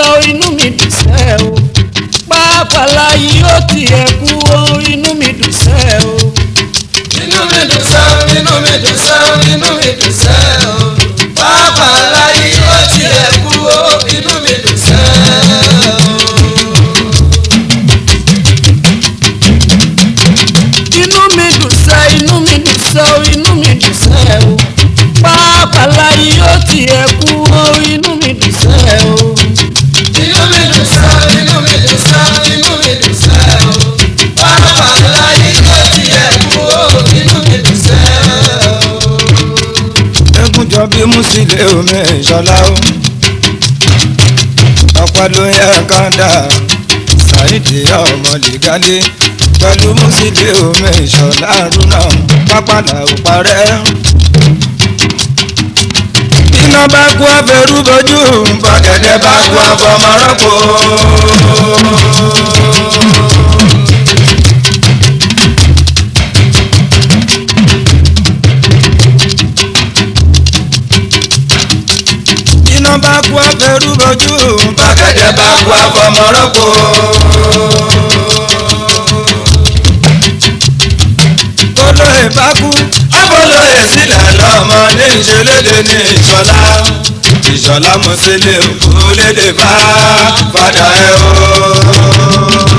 inú mi dùn sẹ́ o pàápàá yìí ó tiẹ̀ kú o inú mi dùn sẹ́ o. inú mi dùn sẹ́ inú mi dùn sẹ́ inú mi dùn sẹ́ o pàápàá láyé ó tiẹ̀ kú o inú mi dùn sẹ́ o. inú mi dùn sẹ́ inú mi dùn sẹ́ o inú mi dùn sẹ́ o pàápàá yìí ó tiẹ̀ kú o inú mi dùn sẹ́ o. inú mi dùn sẹ́ inú mi dùn sẹ́ inú mi dùn sẹ́ o pàápàá láyé ó tiẹ̀ kú o inú mi dùn sẹ́ o. ẹkúnjọ bí músílẹ̀ omi ìṣọlá o ọ̀pọ̀ ló yẹ kọ́ńdà ṣáìdì ọmọ lìgálẹ̀ pẹ̀lú músílẹ̀ omi ìṣọlá rúnà pápálà ò parẹ́. iná bá kú abẹ́rú bójú bọ́gẹ̀dẹ̀ bá kú abọ́mọ́rọ́pọ̀. iná bá kú abẹ́rú bójú bọ́gẹ̀dẹ̀ bá kú abọ́mọ́rọ́pọ̀. olóyè bá kú abọ́lóyè sílẹ̀ lọ́mọ ní ìṣẹ̀lédè ní ìṣọ̀lá ìṣọ̀lá mọ̀sílẹ̀ òkú lédè bá padà ẹ̀ o.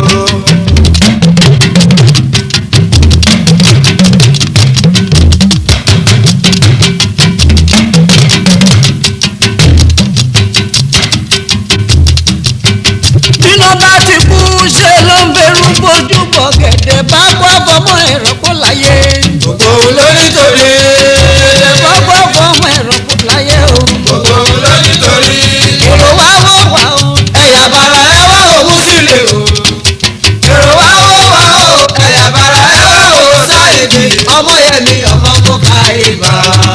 bíná bá ti kú ṣe ló ń berú bójú bọ̀ gẹ̀dẹ̀ bá kọ́ fọmọ ẹ̀rọ kó láyé. gbogbo olónítorí gẹ̀dẹ̀ bá kọ́ fọmọ ẹ̀rọ kó láyé o. gbogbo olónítorí èrò wá wọ̀ wá o. ẹ̀yà bàrà ẹ̀ wá òun sílẹ̀ o èrò wá wọ̀ wá o ẹ̀yà bàrà ẹ̀ wá òun sáyẹ̀dì ọmọ yẹn mi ọmọ kó ká ibà.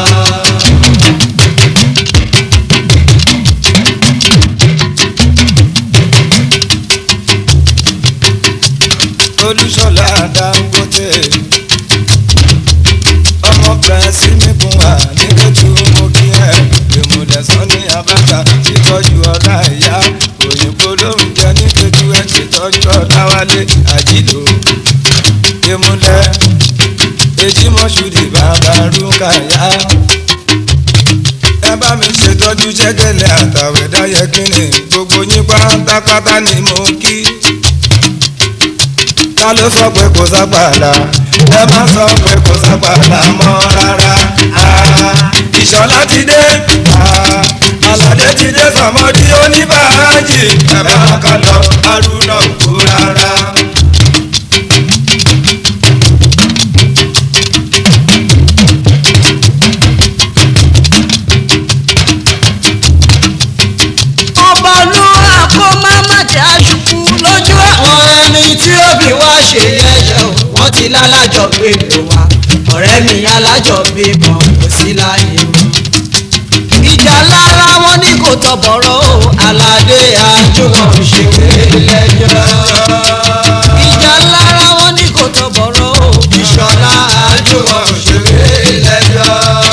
olùṣọ́lá dangote ọmọ pẹ̀sì nìkún wà ní kẹ́tù mo kí ẹ ìmùlẹ̀sán ní abáta ṣètọ́jú ọ̀la ìyá òyìnbó ló ń jẹ ní kẹ́tù ẹ ṣètọ́jú ọ̀làwálé àjìlò ìmùlẹ̀ èjì mọ́ṣúdì bàbá rúkàyà ẹ bá mi ṣètọ́jú ṣẹ́gẹ́lẹ́ àtàwẹ̀ dáyẹ kínní gbogbo yín pátápátá ni mo kí ta ló sọ pé kò sápàlà ẹ má sọ pé kò sápàlà mọ́ rárá Ah, ìṣọ̀lá ti dé Ah, aládé ti dé sọmọdí oníbàájì ẹ bá kà lọ arúnà kú rárá. ọba olúwa kó má má jẹ́ àṣùkú lójú àwọn. àwọn ẹni tí ó bí wá ṣe yẹ̀yẹ́ o wọ́n ti lálájọ gbé lò wá ọ̀rẹ́ mi alájọ bí mọ̀ kò sí láyé o. ìjà lára wọn ní kò tọ̀bọ̀rọ̀ o. aládé àjùmọ̀ ṣèwé lẹ́jọ́ ìjà lára wọn ní kò tọ̀bọ̀rọ̀ o. ìṣọ̀lá àjùmọ̀ ṣèwé lẹ́jọ́.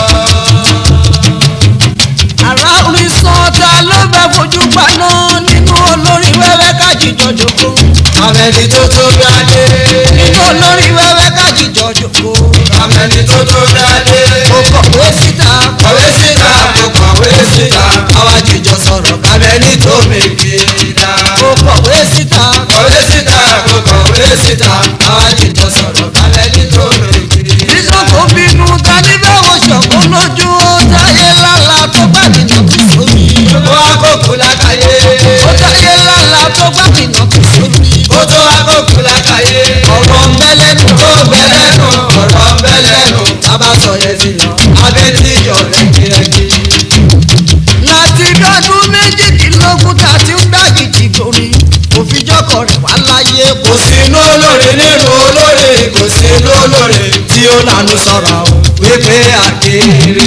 àrà orin sàn ta ló bẹ fojú paná nínú olórin wẹ́wẹ́ kájíjọ jòkó. àmẹ́ni tó tó dáadé nínú olórin wẹ́wẹ́ kájíjọ jòkó. àmẹ́ni tó tó dáadé ó kọ̀wé síta. kọ̀wé síta kò kọ̀wé síta àwa jìjọ sọ̀rọ̀ kámẹ́ni tó mèké dá. ó kọ̀wé síta. kọ̀wé síta kò kọ̀wé síta àwa jìjọ sọ̀rọ̀ kámẹ́ni tó mèké dá. Bísọ̀ kò bínú ta ní bẹ́wọ̀ ṣọ̀kún lójú ó táyé lálá tó bá nìyàn kì sómi. ó àkókò lákàyè Ó táyé lálá tó bá nìyàn kì sómi. ó tó àkókò lákàyè Ọ̀rọ̀ ń bẹ́ lẹ́nu. ó bẹ́ lẹ́nu ọ̀rọ̀ ń bẹ́ lẹ́nu tábà sọ yẹn sí yàn abẹ́tí yọ rẹ́gírẹ́gí. Láti dọ́dún méjìdínlógún tá a ti ń gbàgìdì gòrí. Òfijọ́kọ̀ rẹ̀ wá láyé kò kò sí inú olóore nínú olóore kò sí inú olóore tí ó lànà sọ̀rọ̀ o wípé àkèrè.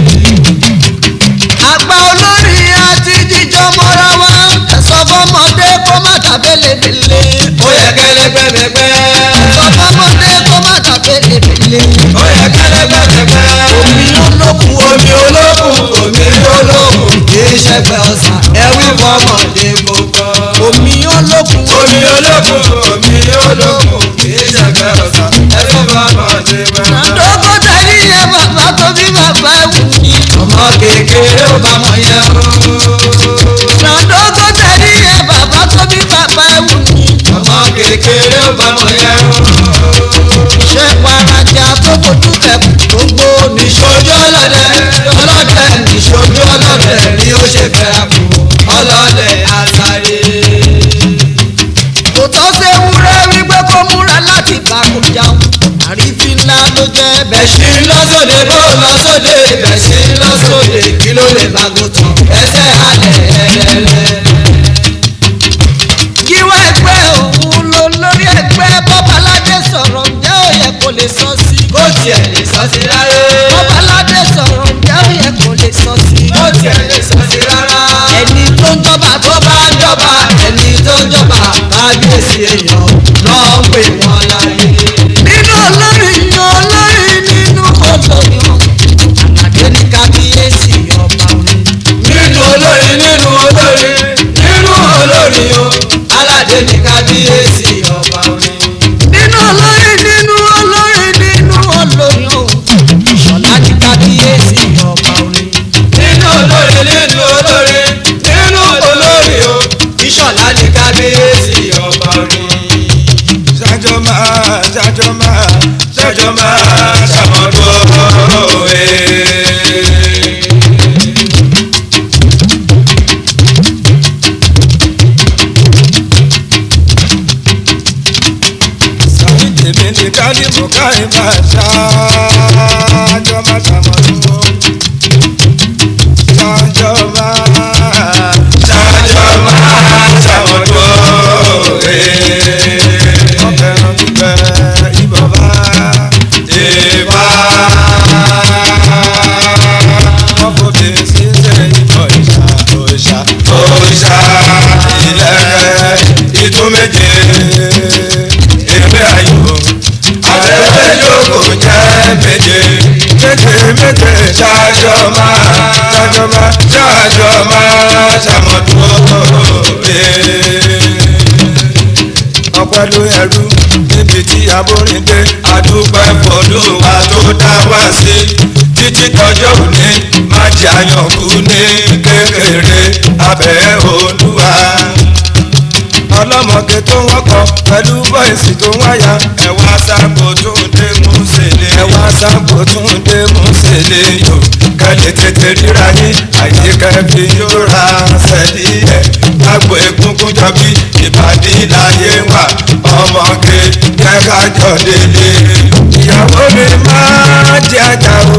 àgbà olórí àti jíjọ mọ́ra wá. Ẹ̀sọ́ fọmọdé kó má tàbélébélé. ó yẹ kẹlẹgbẹmẹgbẹ. Ẹ̀sọ́ fọmọdé kó má tàbélébélé. ó yẹ kẹlẹgbẹmẹgbẹ. Omi olókùn omi olókùn omi olókùn kì í ṣẹgbẹ ọ̀sán ẹ̀wí fọmọdé kò olókùn kì í ṣẹgbẹ́ ọ̀sà ẹgbẹ́ bàbá ṣe máa. Sàndógó tẹ̀lé yẹn bàbá tó bí bàbá ẹ̀wù ni. ọmọ kékeré ó bá mọ yẹn o. Sàndógó tẹ̀lé yẹn bàbá tó bí bàbá ẹ̀wù ni. ọmọ kékeré ó bá mọ yẹn o. Ṣé parajà tó fojú tẹ̀ gbogbo ní. níṣojú ọlọ́dẹ ọlọ́dẹ níṣojú ọlọ́dẹ ni ó ṣe fẹ́ra kù ọlọ́dẹ àtàyè. Kò tọ́ sí ewúrẹ́ wípé kó múra láti bá kò jáun. Àrífín ńlá ló jẹ́ bẹ́ẹ̀. bẹ̀sí lọ́sọ̀dé bó lọ́sọ̀dé bẹ̀sí lọ́sọ̀dé kí ló lè bá gòtàn ẹsẹ̀ alẹ̀ ẹ̀ẹ́dẹ̀lẹ̀. Gíwá ẹgbẹ́ òun ló lórí ẹgbẹ́ Bọ́báládé sọ̀rọ̀ ǹjẹ́ ó yẹ kó lè sọ sí. bó tiẹ̀ lè sọ sí rárá. Bọ́báládé sọ̀rọ̀ ǹjẹ́ ó yẹ kó lè sọ sí. bó tiẹ̀ lè sọ sí rárá. Ẹni tó ń jọba tó bá ń jọba ẹni tó ń jọba kábíyèsí èèyàn náà ń pè wọ́n láyé. nínú olórin yan olórin nínú olórin o. Àlàdé ní kábíyèsí ọba orin. nínú olórin nínú olórin nínú olórin o aládé ní kábíyèsí ọba orin. nínú olórin nínú olórin nínú olórin o. Ìṣọ̀lá ní kábíyèsí ọba orin. nínú olórin nínú olórin nínú olórin o ìṣọ̀lá ní kábíyèsí ọba orin. ṣájọ́ máa ṣájọ́ máa ṣájọ́ máa ṣàmọ́dún òwe. sàmì tèmi ní kálímù káyìn máa ṣájọ́ máa ṣàmọ́dún òwe. ṣájọ́ máa ṣájọ́ máa ṣàmọ́dún òwe ọ̀fẹ́ràn gbígbẹ́ ìbọ̀bá ìbá. ọ̀fọ̀bẹ ṣiṣẹ́ ìbọ̀ ìṣà òṣà òṣà ìlẹ̀kẹ̀ ìtú méje ewé ayò àtẹ̀wé yòókù jẹ́ méje méje méje ṣáájọ́ máa ṣáájọ́ máa ṣáájọ́ máa ṣàmọ̀dúró ọpẹ́ ló ẹrú níbi tí aboríndé adúpẹ́ fọlọ́wà tó dá wá sí títí tọjọ́ òní má jẹ́ àyànkú ní kékeré abẹ́ olúwa ọlọ́mọge tó wọ́kọ̀ pẹ̀lú bọ́ìsì tó wáyà ẹ̀wà sábò tó ń dé mú sèlè ẹ̀wà sábò tó ń dé mú sèlè yò kẹ́lẹ́ tètè ríra yín àyíká fi yóò ra sẹ́lí ẹ̀ lágbo egungun jọbí ìbàdí láyé wà ọmọge kẹ́ka jọ délé ìyàwó mi máa jẹ́ ajá o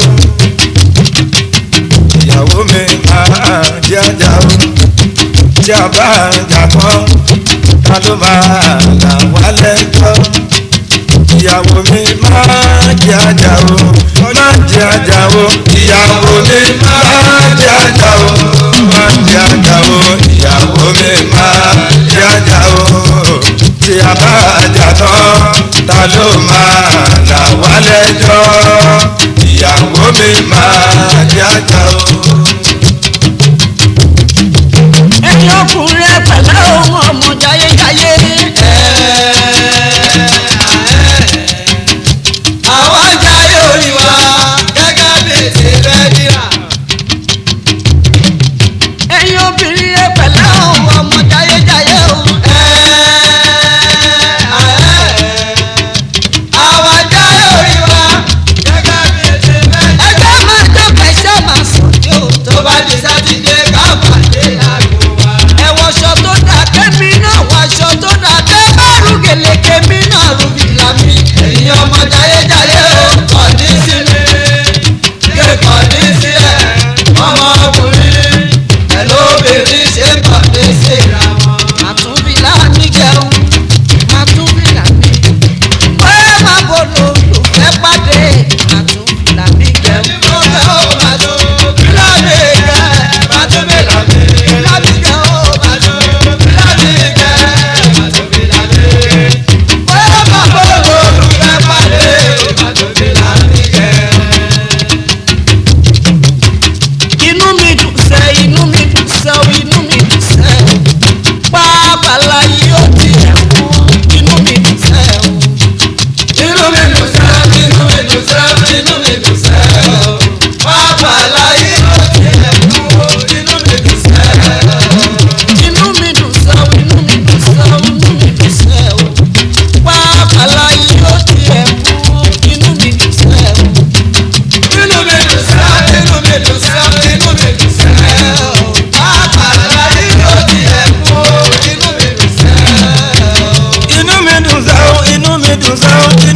ìyàwó mi máa jẹ́ ajá o tí a bá jà mọ́ ta ló máa là wá lẹ́jọ́ ìyàwó mi máa jẹ́ ajá o máa jẹ́ ajá o ìyàwó mi máa jẹ́ ajá o máa jẹ́ ajá o ìyàwó mi máa jẹ́ ajá o tí a bá jà tán ta ló máa là wá lẹ́jọ́ ìyàwó mi máa jẹ́ ajá o. Ẹni ọkùnrin ẹ pẹ̀lẹ́ ohun ọmọ jayéjayé. àwọn jayé orí wa gẹ́gẹ́ bí ti fẹ́ dira. Ẹyin obìnrin ẹ pẹ̀lẹ́ ohun ọmọ jayéjayé o. àwọn jayé orí wa gẹ́gẹ́ bí ti fẹ́ dira. Ẹgbẹ́ máa dọ́gba iṣẹ́ máa sùn ní òótọ́.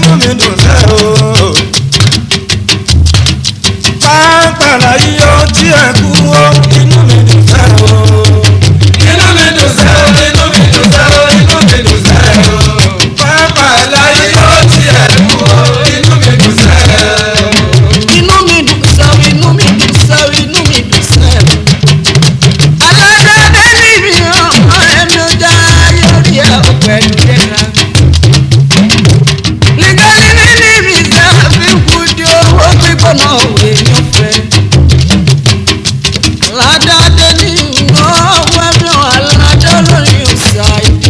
inú mi dùn sẹ́ o. pápálá yíyọ tí ẹ kú o inú mi dùn sẹ́ o. inú mi dùn sẹ́ o inú mi dùn sẹ́ o inú mi dùn sẹ́ o. pápálá láyé ó tiẹ̀ kú o inú mi dùn sẹ́ o. inú mi dùn sẹ́ o inú mi dùn sẹ́ o inú mi dùn sẹ́ o. aládàáda ní mi ọmọ ẹ̀mí ọjà yọrí ẹ̀ pẹ̀lú ìlera. nìkan ní ní mi sẹ́ fi kú di owó gbígbóná òwe yóò fẹ́. aládàáda ní ọwọ́ ẹ̀mí aládàá lórí ọ̀sà ìdí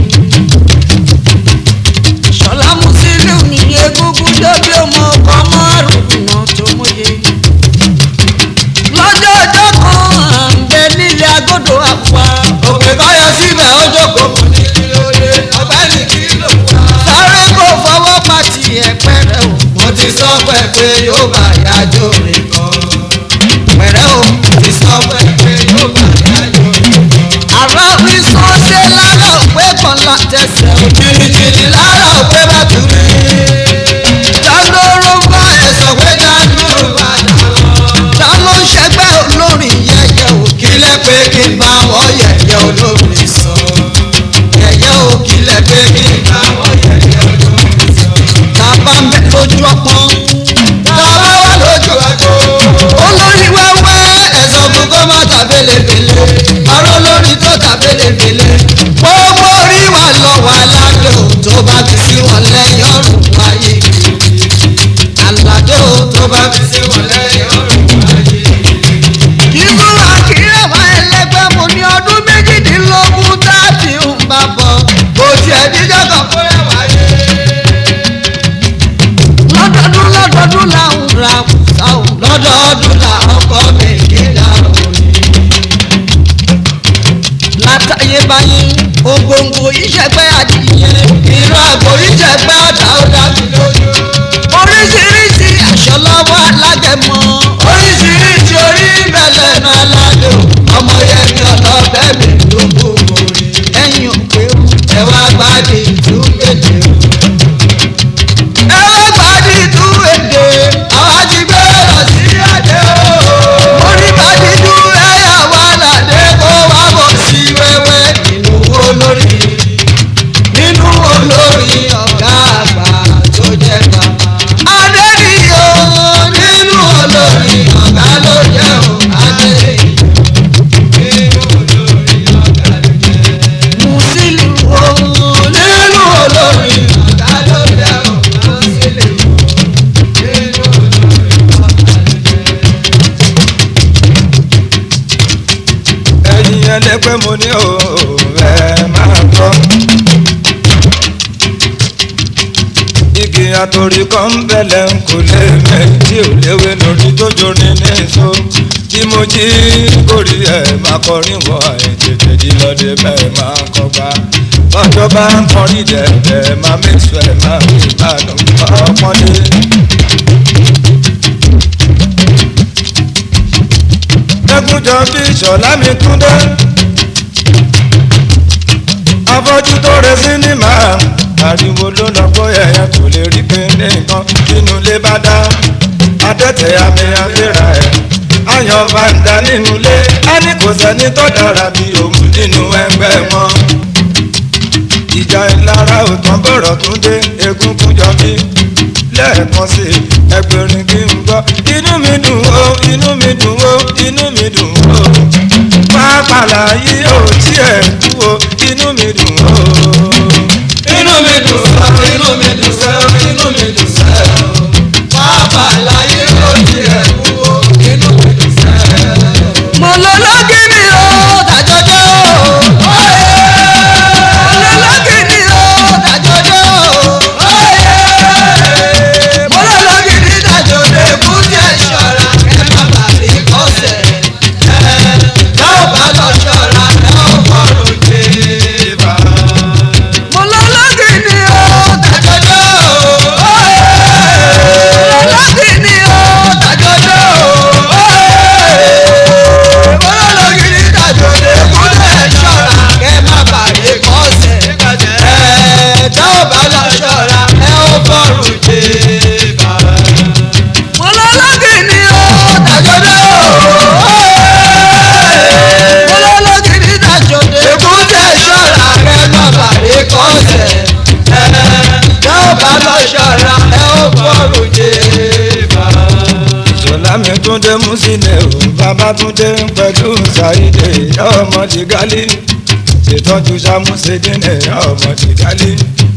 ṣọlá mùsílùmí egungun débi ọmọ ọkọ márùn-ún náà tó mọye. lọ́jọ́ ọjọ́ kan à ń bẹ nílé agodo àpá. òkè báyọ̀ síbẹ̀ ó jókòó kò ní kí ló dé ọ̀gbẹ́ni kí ló wá. sáré kó fọwọ́ pa tiẹ̀ pẹ́rẹ́ o. mo ti sọ pé pé yóò bá yájọ́ rìn kan. pẹ́rẹ́ o. mo ti sọ pé pé yóò bá yájọ́ rìn kan. àrà mi sọ ṣe lára òpé kan látẹsẹ̀ o. jìnnìjìnnì lára òpé bá tù mí. dánlóró bá ẹ ẹ̀ sọ pé dájú bá dáwọn. dá ló ń ṣẹgbẹ́ olórin yẹyẹ o. kílẹ̀ pé kí n bá wọ́n yẹ̀yẹ́ olórin sọ. yẹ̀yẹ́ o kílẹ̀ pé kí n bá wọ́n yẹ̀yẹ́ olórin sọ. tàbá ń bẹ lójú ọpọ́n. bàbá wà lójú àgbo. olórí wẹ́wẹ́ ẹ̀sọ́ fún kó má ta belebele. arọ́ lórí tó ta belebele. gbogbo orí wa lọ wà aládé o tó bá fi sí wọn lẹ́yìn ọ̀rùn wáyé. aládé o tó bá fi sí wọn lẹ́yìn ọ̀rùn wáyé. ìgbúra kìrẹ̀wá ẹlẹgbẹ́ mo ní ọdún méjìdínlógún táàtì ń bá bọ̀ kò tiẹ̀ díjọ́ kan fúnra wáyé. lọ́dọọdún lọ́dọọdún là ń ra sáwọn lọ́dọọdún la ọkọ mi kí dàrú ni. látàyébáyé ògòǹgò ìṣẹ̀gbẹ́ adìyẹ ìran àgbò ìjẹ̀gbẹ́ ọ̀dà ó dá mi lójú. oríṣiríṣi aṣọ lọ́wọ́ alágẹmọ oríṣiríṣi orí bẹ̀lẹ̀ náà aládé o. ọmọ yẹn mi ọlọ́bẹ̀ mi ló kú orí. ẹ̀yìn òpè o ẹ wá gbádùn ìtúgbèdè o. ẹ wá gbàdí tú èdè àwa ti gbé lọ sí adé o. orí gbàdí tú ẹ̀yà wà ládé kó wá bọ̀ sí wẹ́wẹ́ nínú olórí nínú olórí ọ̀gá àgbà tó jẹ́ bàbá. adẹ́niyó nínú olórí ọ̀gá ló jẹ́ o. adé nínú olórí ọ̀gá ló jẹ́. mùsílù o nínú olórí ọ̀gá ló jẹ́ o. àṣìlè nínú olórí ọ̀gá ló jẹ́. ẹ̀yin ẹlẹ́gbẹ́ mo ní o ẹ máa gbọ́. igi àtòrí kan ń bẹ̀lẹ̀ ń kò lè mẹ́rin tí ò léwé lórí tó jóni ní èso tí mo jí kórì ẹ̀ máa kọrin wọ àìtètè jí lọ́dẹ bẹ́ẹ̀ máa kọgbà bọ́jọ́ bá ń kọrin dẹ̀dẹ̀ máa mẹ́sọ̀ ẹ̀ máa fi ìbàdàn ọpọ́nlé. ẹkúnjọ bí ìṣọ̀lá mi tún dé afọ́jú tó re sinimá ariwo ló lọ gbọ́ ẹ̀yàn kò lè rí pé ní nǹkan nínú ilé bá dá adẹ́tẹ̀ àmì àfẹ́ra ẹ̀ ayọ̀ bàǹdà nínú ilé á ní kò sẹ́ni tó dára bí òun nínú ẹgbẹ́ wọn ìjà ìlara òtán bọ̀rọ̀ tún dé egungun jọ bí lẹ́ẹ̀kan sí ẹgbẹ̀rin kí n gbọ́ inú mi dùn ó inú mi dùn ó inú mi dùn ó pápálá yìí ò tiẹ̀ kú ó inú mi dùn ó. inú mi dùn sọ inú mi dùn sọ inú mi dùn sọ pápá láyé ó ti ẹ̀ kú ó inú mi dùn sọ. mo lọ lọ́gìnì o tàjọjọ́ o. mo lọ lọ́gìnì o tàjọjọ́ o. mo lọ lọ́gìnì ìdájọ́ lè kú díẹ̀ ṣọ́ra ẹ má bà rí kọ́sẹ̀ ẹ dáwọ́ bá lọ ṣọ́ra dáwọ́ kọ́rọ̀ dé bá. mo lọ lọ́gìnì o túndé músílẹ̀ o bàbá túndé pẹ̀lú ṣàìdè ọmọ ti gálí ṣètọ́jú sàmúṣedínlẹ̀ ọmọ ti gálí.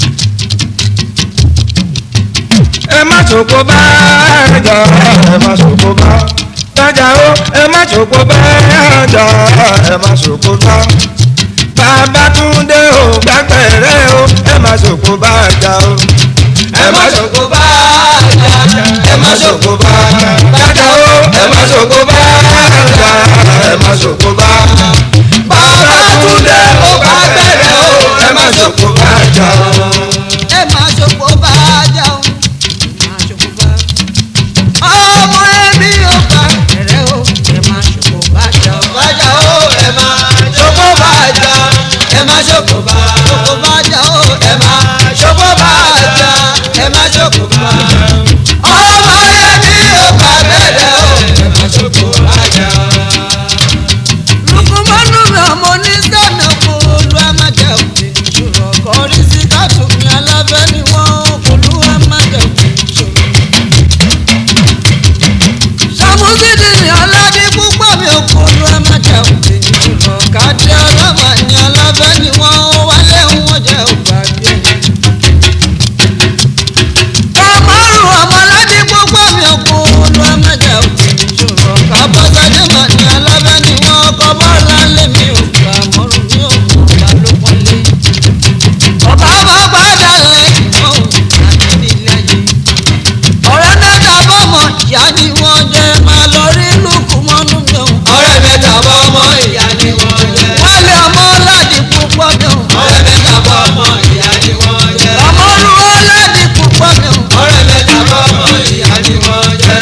ẹ má ṣòkò bá ẹjà ẹ má ṣòkò bá ẹjà o ẹ má ṣòkò bá ẹjà ẹ má ṣòkò bá bàbá túndé o gbàgbẹ́rẹ́ o ẹ má ṣòkò bá ẹjà o ẹ má ṣògo bá àjà ẹ má ṣògo bá bàjá o ẹ má ṣòkò bá ẹjà ẹ má ṣòkò bá bàbá túndé ó bá bẹ̀rẹ̀ o ẹ má ṣògo bá àjà ẹ máa ṣòfò bá a jà o máa ṣòfò bá ọmọ ẹbí ó bá ẹrẹ o ẹ máa ṣòfò bá a jà o bàjá o ẹ má ṣògo bá àjà ẹ má ṣògo bá ṣòfò bá a jà o ẹ má ṣògo bá àjà ẹ má ṣògo bá ọmọ ẹbí ó bá bẹ̀rẹ̀ o ẹ má ṣògo bá àjà. lukumanu mi ọmọ onísàmì ọkọ olú amájà òkè ìṣòro kọrí sí kátùmí alábẹ́ ni wọ́n olú amájà òkè ìṣòro. sàmúsídìí ni aládé púpọ̀ mi ọkọ olú amájà òkè ìṣòro kádé ọlọ́mà ni alábẹ́ ni wọ́n wálé wọn jẹ́ ògbàgbé. kàmárù ọmọládé púpọ̀ mi ọkọ olú amájà òkè ìṣòro kábọ́sájẹ́ mà ní alábẹ́ ni wọ́n kọ́ bọ́ọ̀lá lé mi ò gbà mọ́rùn mi ò mọ̀ ọ̀gá ló pọ́nlé. ọba máa gbádà lẹ́yìn mọ́ ò àti nílé ayé. ọ̀rẹ́ mẹ́ta bọ́mọ ìyá ni wọ́n jẹ́ máa lọ rí lùkù mọ́nú mi ò. ọ̀rẹ́ mẹ́ta bọ́ ọmọ ìyá ni wọ́n jẹ́. wálé ọmọ ọládì púpọ̀ mi ò. ọ̀rẹ́ mẹ́ta bọ́ ọmọ ìyá ni wọ́n jẹ́. ọmọlú ọládì púpọ̀ mi ò. ọ̀rẹ́ mẹ́ta bọ́ ọmọ ìyá ni wọ́n jẹ́.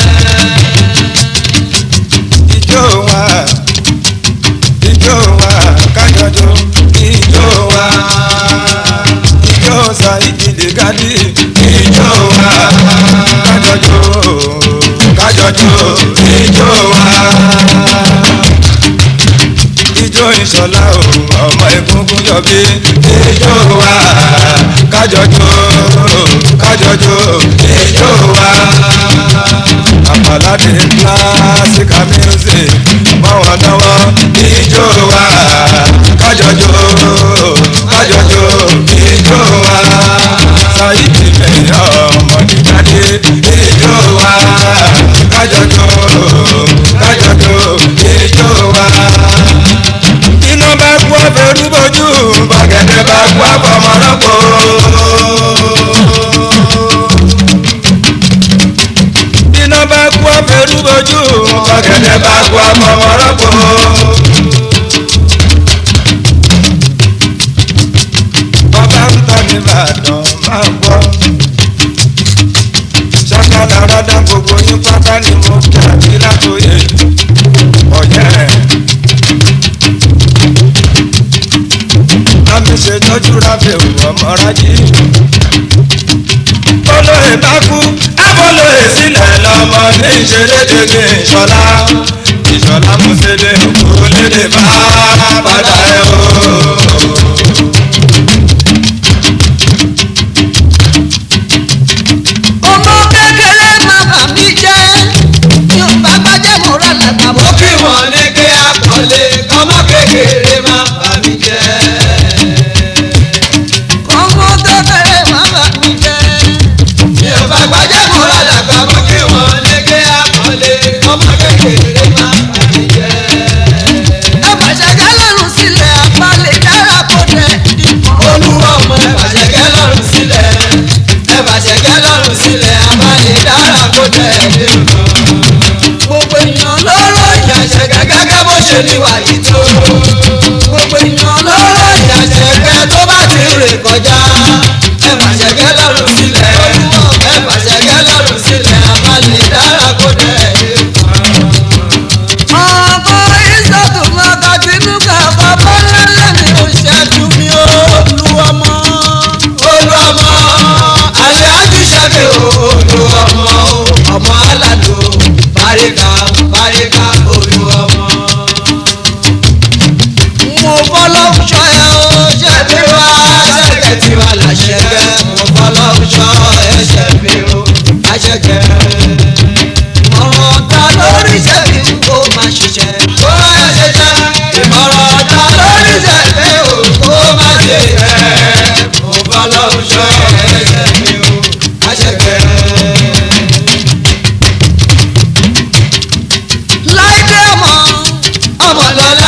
ijó wa ijó wa kájọjọ ijó wa ijó sa ìdílé gálí ijó wa kájọjọ kájọjọ ijó wa ijó ìṣọlá o ọmọ egungun yọbí ijó wa kájọjọ kájọjọ ijó wa àpàládé classical music báwọn náwó ijó wa kájọjọ kájọjọ ijó wa sáyidì mẹ́rin ọmọdéjáde ijó wa kájọjọ kájọjọ ijó wa. iná bá kú ọbẹ̀ rúbọ̀jú bàgẹ́dẹ́ bá kú àbọ̀mọ́rọ́pọ̀ iná bá kú ọ̀fẹ́rú bojú ọ̀gẹ̀dẹ̀ bá kú ọmọọ̀rọ̀pọ̀. ọba ń tọ́ ní ìbàdàn máa gbọ́. ṣàkàlà rọ́dà gbogbo yín pátá ni mo kí àbí látòyè ọ̀yẹ́. àmì ṣètọ́jú rábẹ̀ ọmọ rájí olóyè bá kú abọ́lóyè sílẹ̀ lọ́mọ ní ìṣerédédé ìṣọ̀lá ìṣọ̀lá mùsèlè òkú lédè bá padà ẹ̀ o. ọmọ kékeré má bà mí jẹ́ mi ò bá gbájẹ́ mo rà lágbà ó bọ́. kí wọ́n ní kí àkọlé ọmọ kékeré má bà mí jẹ́. ọmọ kékeré má bà mí jẹ́. mi ò bá gbajẹ́ mọ́ ládàgbà mọ́ kí wọ́n ní kí àkọlé ọmọ kékeré má bà mí jẹ́. ẹ bàṣẹ jálẹ̀rùn sílẹ̀ àpálẹ̀ dára kó dẹ̀ dìbò. olúwa ọmọ ẹ bàṣẹ̀kẹ́ lọ́rùn sílẹ̀ ẹ bàṣẹ̀kẹ́ lọ́rùn sílẹ̀ abáyé dára kó tẹ̀ ẹ́ gbogbo èèyàn lọ́rọ̀ ìyá ìyàṣẹ̀kẹ́ gẹ́gẹ́ bó ṣe ní wàyí tó gbogbo èèyàn lọ́rọ̀ ìyá ìyàṣẹ̀kẹ́ tó bá ti rè kọjá ẹ bàṣẹ̀kẹ́ lọ́rùn sílẹ̀ ẹ bàṣẹ̀kẹ́ lọ́rùn sílẹ̀ abáyé dára kó tẹ̀ ẹ́ ọkọ ìṣàtò máa ka tinúkà bàbá lẹ́lẹ́ mi ò ṣẹ́jú mi ó lu ọmọ. olùọmọ alẹ́ àjùṣàkẹ́ olùọmọ ọmọ aládò báríkà báríkà olùọmọ. mo fọlọ́ ṣọ ẹ o ṣe ṣẹ́bí wá ṣẹ́kẹ̀ tí wà láṣẹ́kẹ́ mo fọlọ́ ṣọ́ ẹ̀ṣẹ̀ mi o àṣẹkẹ́. ọ̀rọ̀ ta lórí ṣe ọmọlọ́lá